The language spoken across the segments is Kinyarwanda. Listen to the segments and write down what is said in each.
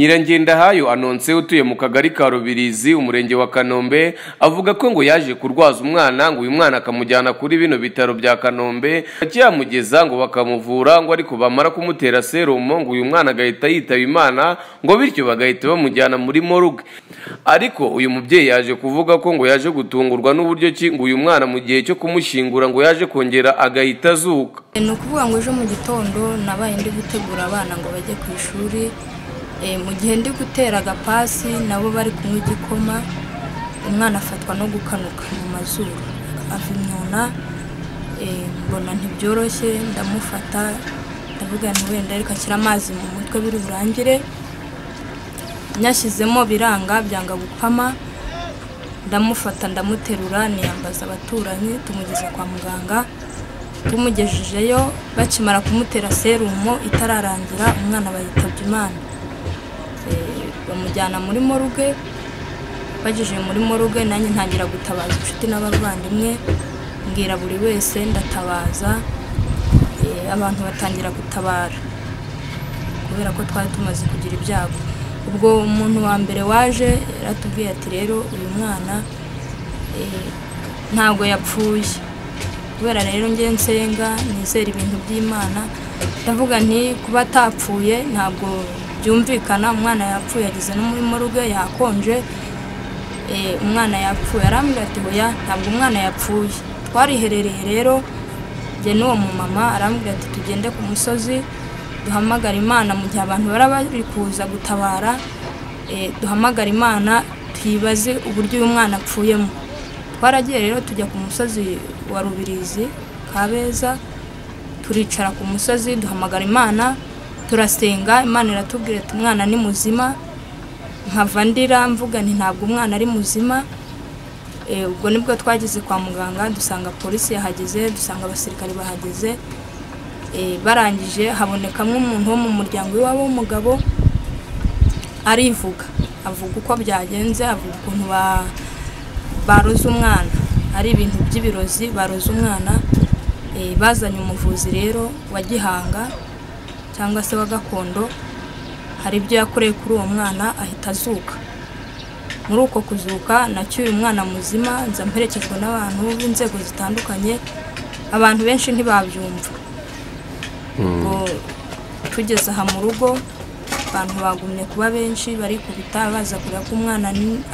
Nyirangendahayo Anonse utuye mu kagari ka Rubirizi umurenge wa Kanombe avuga ko ngo yaje kurwaza umwana ngo uyu mwana akamujyana kuri bino bitaro bya Kanombe akiyamugeza ngo bakamuvura ngo ariko bamara kumutera serumo ngo uyu mwana agahita yitaba Imana ngo bityo bagahita bamujyana muri morgue ariko uyu mubyeyi yaje kuvuga ko ngo yaje gutungurwa n'uburyo ki ngo uyu mwana mu gihe cyo kumushyingura ngo yaje kongera agahita azuka ni ukuvuga ngo ejo mu gitondo nabaye ndi gutegura abana ngo bajye ku ishuri mu gihe ndi gutera agapasi nabo bari kunywa igikoma umwana afatwa no gukanuka mu mazuru ava imyuna mbona ntibyoroshye ndamufata ndavuga nti wenda ariko ashyira amazi mu mutwe biri burangire nyashyizemo biranga byanga gupama ndamufata ndamuterura niyambaza abaturanyi tumugeza kwa muganga tumugejejeyo bakimara kumutera serumo itararangira umwana bayitabye imana bamujyana muri moruge bagejeje muri moruge nanjye ntangira gutabaza inshuti n'abavandimwe mbwira buri wese ndatabaza abantu batangira gutabara kubera ko twari tumaze kugira ibyago ubwo umuntu wa mbere waje yaratubwiye ati rero uyu mwana ntabwo yapfuye kubera rero nge nsenga nizera ibintu by'imana ndavuga nti kuba atapfuye ntabwo byumvikana umwana yapfuye ageze no muri moruge yakonje umwana yapfuye arambwira ati hoya ntabwo umwana yapfuye twariherereye rero njye n'uwo mumama arambwira ati tugende ku musozi duhamagara imana mu gihe abantu bari bari kuza gutabara duhamagara imana tuyibaze uburyo uyu mwana apfuyemo twaragiye rero tujya ku musozi wa rubirizi kabeza turicara ku musozi duhamagara imana turasenga imana iratubwira ati umwana ni muzima nkava ndira mvuga nti ntabwo umwana ari muzima ubwo nibwo twageze kwa muganga dusanga polisi yahageze dusanga abasirikare bahageze barangije habonekamo umuntu wo mu muryango w'iwabo w'umugabo arivuga avuga uko byagenze avuga ukuntu baroze umwana ari ibintu by'ibirozi baroze umwana bazanye umuvuzi rero wa gihanga cyangwa se wa gakondo hari ibyo yakoreye kuri uwo mwana ahita azuka muri uko kuzuka nacyo uyu mwana muzima nza mperekejwe n'abantu b'inzego zitandukanye abantu benshi ntibabyumva tugeze aha mu rugo abantu bagumye kuba benshi barikubita baza kureba ko umwana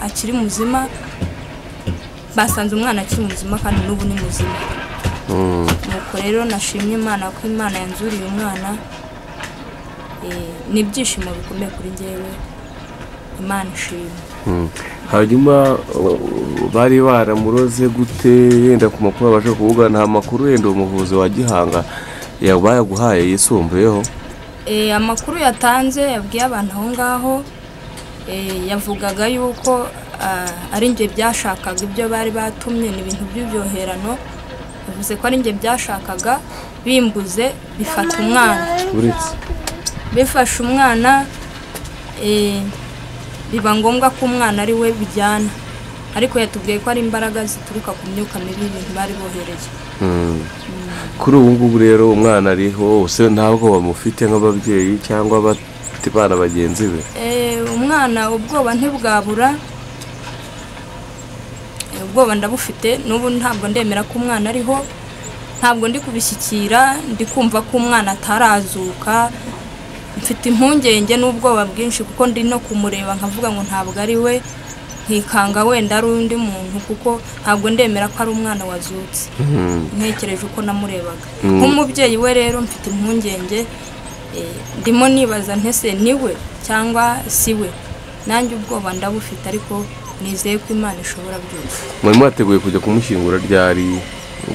akiri muzima basanze umwana akiri muzima kandi n'ubu ni muzima nuko rero nashimye imana ko imana yanzuriye umwana ni ibyishimo bikomeye kuri ngewe imana ishima hanyuma bari baramuroze gute yenda ku makuru babasha kuvuga nta makuru yenda umuvuzi wa gihanga bayaguhaye yisumbuyeho amakuru yatanze yabwiye abantu aho ngaho yavugaga yuko ari njye byashakaga ibyo bari batumye ni ibintu by'ibyoherano bivuze ko ari njye byashakaga bimbuze bifata umwana bifashe umwana biba ngombwa ko umwana ari we bijyana ariko yatubwiye ko ari imbaraga zituruka ku myuka mibi y'ibintu bari bohereye kuri ubu ngubu rero umwana ariho wose ntabwo bamufite nk'ababyeyi cyangwa abana bagenzi be umwana ubwoba ntibwabura ubwoba ndabufite n'ubu ntabwo ndemera ko umwana ariho ntabwo ndi kubishyikira ndi kumva ko umwana atarazuka mfite impungenge n'ubwoba bwinshi kuko ndi no kumureba nkavuga ngo ntabwo ari we nkikanga wenda ari undi muntu kuko ntabwo ndemera ko ari umwana wazutse ntekereje uko namurebaga nk'umubyeyi we rero mfite impungenge ndimo nibaza ntese ni we cyangwa si we nanjye ubwoba ndabufite ariko nizeye ko imana ishobora byose mwarimu wateguye kujya kumushyingura ryari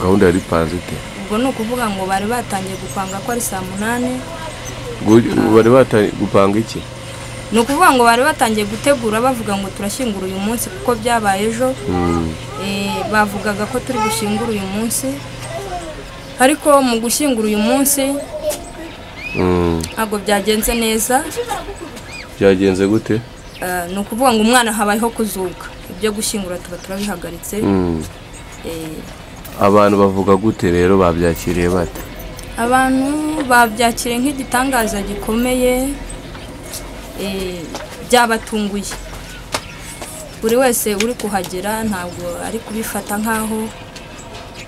gahunda yari ipanze ute ubwo ni ukuvuga ngo bari batangiye gupanga ko ari saa munani bari batangiye gupanga iki ni ukuvuga ngo bari batangiye gutegura bavuga ngo turashyingura uyu munsi kuko byabaye ejo bavugaga ko turi gushyingura uyu munsi ariko mu gushyingura uyu munsi ntabwo byagenze neza byagenze gute ni ukuvuga ngo umwana habayeho kuzuka ibyo gushyingura tuba turabihagaritse abantu bavuga gute rero babyakiriye bate abantu babyakiriye nk'igitangaza gikomeye eh, byabatunguye buri wese uri kuhagera ntabwo ari kubifata nk'aho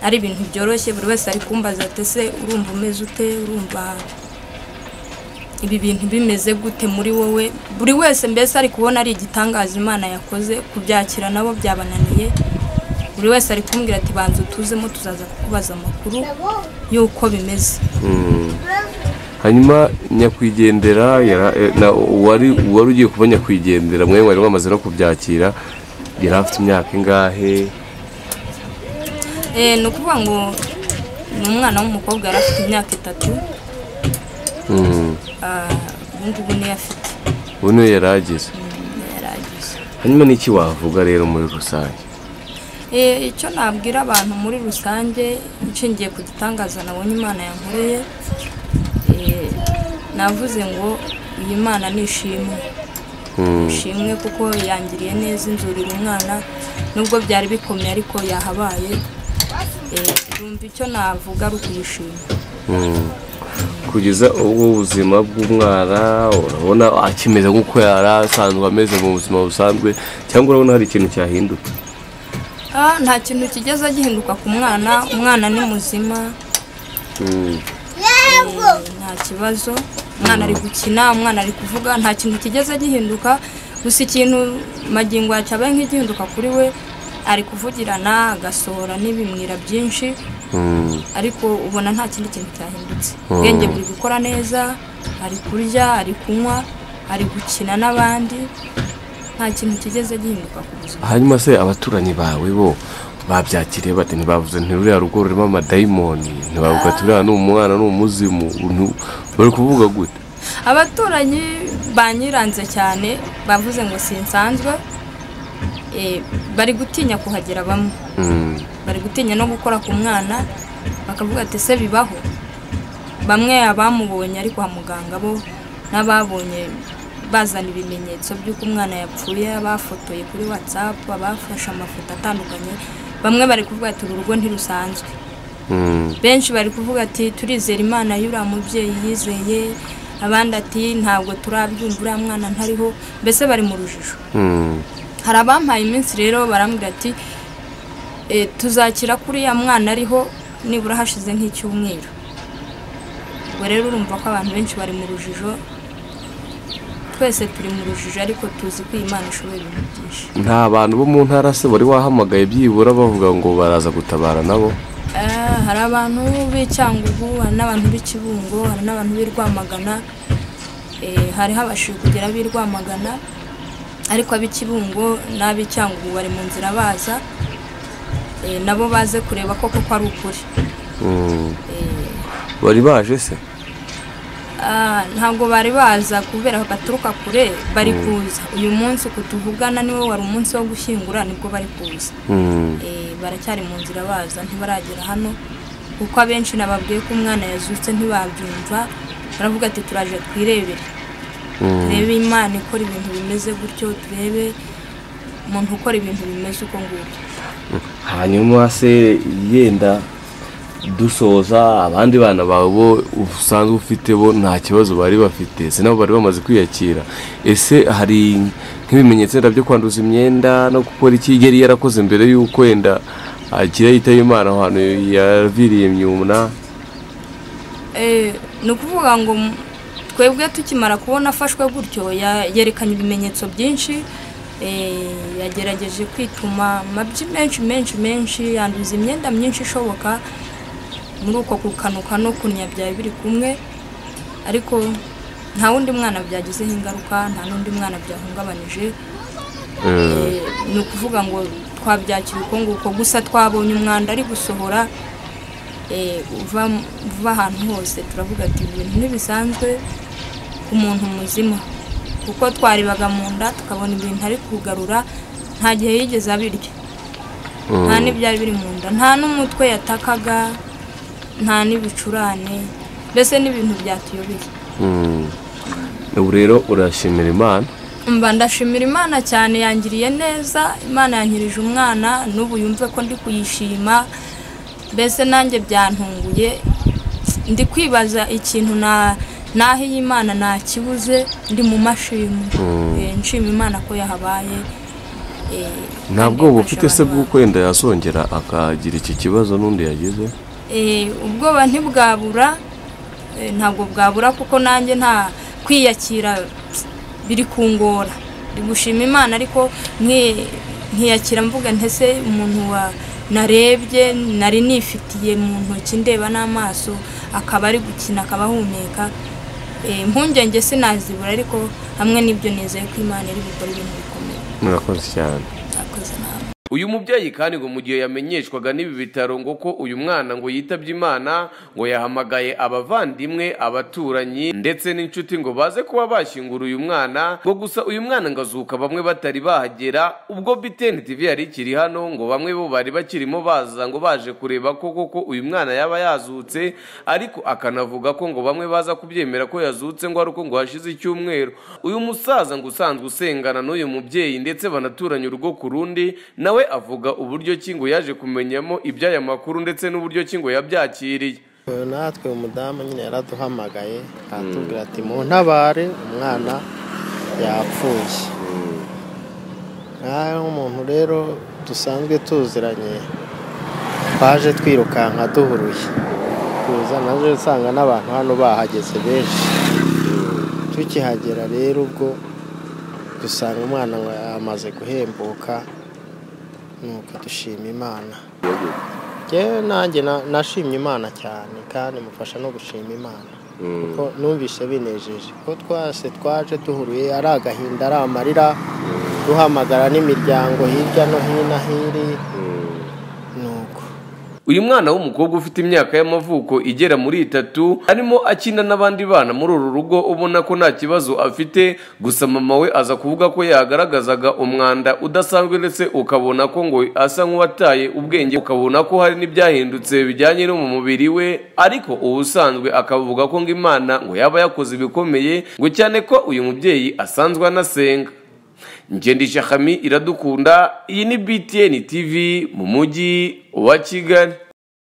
ari ibintu byoroshye buri wese ari kumbaza ati ese urumva umeze ute urumva ibi bintu bimeze gute muri wowe buri wese mbese ari kubona ari igitangaza imana yakoze kubyakira nabo byabananiye buri wese ari kumbwira ati banza utuzemo tuzaza kukubaza amakuru y'uko bimeze hanyuma nyakwigendera yara- eh, na- uwari uwari ugiye kuba nyakwigendera mwe mwari mwamaze no kubyakira yari afite imyaka ingahe Eh, ni ukuvuga ngo ni umwana w'umukobwa yari afite imyaka itatu Ah, ubu ngubu niyo afite ubu niyo yari ageze yari agize hanyuma n'iki wavuga rero muri rusange Eh, icyo nabwira abantu muri rusange nshingiye ku gitangaza nabonye imana yankoreye eh, navuze ngo iyi mana ni ishimwe ishimwe kuko yangiriye neza inzurira umwana nubwo byari bikomeye ariko yahabaye Eh, yumva icyo navuga ari ukuyishima kugeza ubwo ubuzima bw'umwana urabona akimeze nk'uko yari asanzwe ameze mu buzima busanzwe cyangwa urabona hari ikintu cyahindutse Ah, nta kintu kigeze gihinduka ku mwana umwana ni muzima Eh, nta kibazo umwana ari gukina umwana ari kuvuga nta kintu kigeze gihinduka gusa ikintu magingo yacabaye nk'igihinduka kuri we ari kuvugirana agasohora n'ibimwira byinshi ariko ubona nta kindi kintu cyahindutse ubwenge buri gukora neza ari kurya ari kunywa ari gukina n'abandi nta kintu kigeze gihinduka ku buzima hanyuma se abaturanyi bawe bo babyakiriye bate ntibavuze ntiruriya rugo rurimo amadayimoni ntibavuga ati uriya ni umwana ni umuzimu nti- bari kuvuga gute abaturanyi banyiranze cyane bavuze ngo sinsanzwe Eh, bari gutinya kuhagera bamwe Mm. bari gutinya no gukora ku mwana bakavuga ati ese bibaho bamwe abamubonye ari kwa muganga bo n'ababonye bazana ibimenyetso by'uko umwana yapfuye abafotoye kuri watsapu abafashe amafoto atandukanye bamwe bari kuvuga ati uru rugo ntirusanzwe Mm. benshi bari kuvuga ati turizera imana y'uriya mubyeyi yizeye abandi ati ntabwo turabyumva uriya mwana ntariho mbese bari mu rujijo Mm. hari abampaye iminsi rero barambwira ati "Eh, tuzakira kuri uriya mwana ariho nibura hashize nk'icyumweru ubwo rero urumva ko abantu benshi bari mu rujijo twese turi mu rujijo ariko tuzi ko iyi mana ishoboye ibintu byinshi nta bantu bo mu ntara se bari wahamagaye byibura bavuga ngo baraza gutabara nabo Eh, hari abantu b'icyangugu hari n'abantu b'ikibungo hari n'abantu b'i Rwamagana Eh, hari habashije kugera ab'i Rwamagana ariko ab'ikibungo n'ab'icyangugu bari mu nzira baza Eh, nabo baze kureba ko koko ari ukuri Mm. bari baje se Ah, ntabwo bari baza kubera baturuka kure bari kuza uyu munsi kutuvugana niwe wari umunsi wo gushyingura nibwo bari kuza Mm. Eh, baracyari mu nzira baza ntibaragera hano kuko abenshi nababwiye ko umwana yazutse ntibabyumva baravuga ati turaje twirebere turebe imana ikora ibintu bimeze gutyo turebe umuntu ukora ibintu bimeze uko ngubyo hanyuma se yenda dusoza abandi bana bawe bo usanzwe ufite bo nta kibazo bari bafite si nabo bari bamaze kwiyakira ese hari nk'ibimenyetso yenda byo kwanduza imyenda no gukora iki yari yarakoze mbere y'uko yenda agira yitaba imana ahantu yaviriye myumna Eh, ni ukuvuga ngo m- twebwe tukimara kubona afashwe gutyo ya- yerekanye ibimenyetso byinshi eh, yagerageje kwituma amabyi menshi menshi menshi yanduza imyenda myinshi ishoboka muri uko kukanuka no kunya byari biri kumwe ariko nta wundi mwana byagizeho ingaruka nta n'undi mwana byahungabanyije Eh, ni ukuvuga ngo twabyakira uko nguko gusa twabonye umwanda ari gusohora eh, uva uva ahantu hose turavuga ati "Ibi bintu ntibisanzwe ku muntu muzima kuko twarebaga mu nda tukabona ibintu ari kugarura nta gihe yigeze abirya nta n'ibyari biri mu nda nta n'umutwe yatakaga nta n'ibicurane mbese n'ibintu byatuyobeye ubu rero urashimira imana mba ndashimira imana cyane yangiriye neza imana yankirije umwana n'ubu yumve ko ndi kuyishima mbese nanjye byantunguye ndi kwibaza ikintu na naho iyi imana ntakibuze ndi mu mashini Eh, nshima imana ko yahabaye eh, nta kandi bwoba ifasha ufite se abantu bw'uko wenda yazongera akagira iki kibazo n'undi yagize Eh, ubwoba ntibwabura eh, ntabwo bwabura kuko nanjye nta kwiyakira biri kungora ndi gushima imana ariko nki- nkiyakira mvuga ntese umuntu wa narebye nari nifitiye mu ntoki ndeba n'amaso akaba ari gukina akaba ahumeka Eh, impungenge sinazibura ariko hamwe n'ibyo nizeye ko imana iri gukora ibintu bikomeye murakoze cyane nakoze nabi uyu mubyeyi kandi ngo mu gihe yamenyeshwaga n'ibi bitaro ngo ko uyu mwana ngo yitabye imana ngo yahamagaye abavandimwe abaturanyi ndetse n'inshuti ngo baze kuba bashyingura uyu mwana ngo gusa uyu mwana ngo azuka bamwe batari bahagera ubwo biteni tv yari ikiri hano ngo bamwe bo bari bakirimo baza ngo baje kureba ko koko uyu mwana yaba yazutse ariko akanavuga ko ngo bamwe baza kubyemera ko yazutse ngo ari uko ngo hashize icyumweru uyu musaza ngo usanzwe usengana n'uyu mubyeyi ndetse banaturanye urugo ku rundi nawe avuga uburyo ki ngo yaje kumenyamo iby'aya makuru ndetse n'uburyo ki ngo yabyakiriye Uyu natwe umudamu nyine yaraduhamagaye aratubwira ati muntabare umwana yapfuye nkaho nk'umuntu rero dusanzwe tuziranye twaje twirukanka duhuruye tuza naje usanga n'abantu hano bahageze benshi tukihagera rero ubwo dusanga umwana ngo yamaze guhembuka nuko dushima imana Njyewe nanjye na- nashimye imana cyane kandi mufasha no gushima imana kuko numvise binejeje ko twase twaje duhuruye ari agahinda ari amarira duhamagara n'imiryango hirya no hino aho iri nuko uyu mwana w'umukobwa ufite imyaka y'amavuko igera muri itatu arimo akina n'abandi bana muri uru rugo ubona ko nta kibazo afite gusa mama we aza kuvuga ko yagaragazaga umwanda udasanzwe ndetse ukabona ko ngo asa nk'uwataye ubwenge ukabona ko hari n'ibyahindutse bijyanye no mu mubiri we ariko ubusanzwe akavuga ko ngo imana ngo yaba yakoze ibikomeye ngo cyane ko uyu mubyeyi asanzwe anasenga njyendisha hami iradukunda iyi ni btn tv mu mujyi wa kigali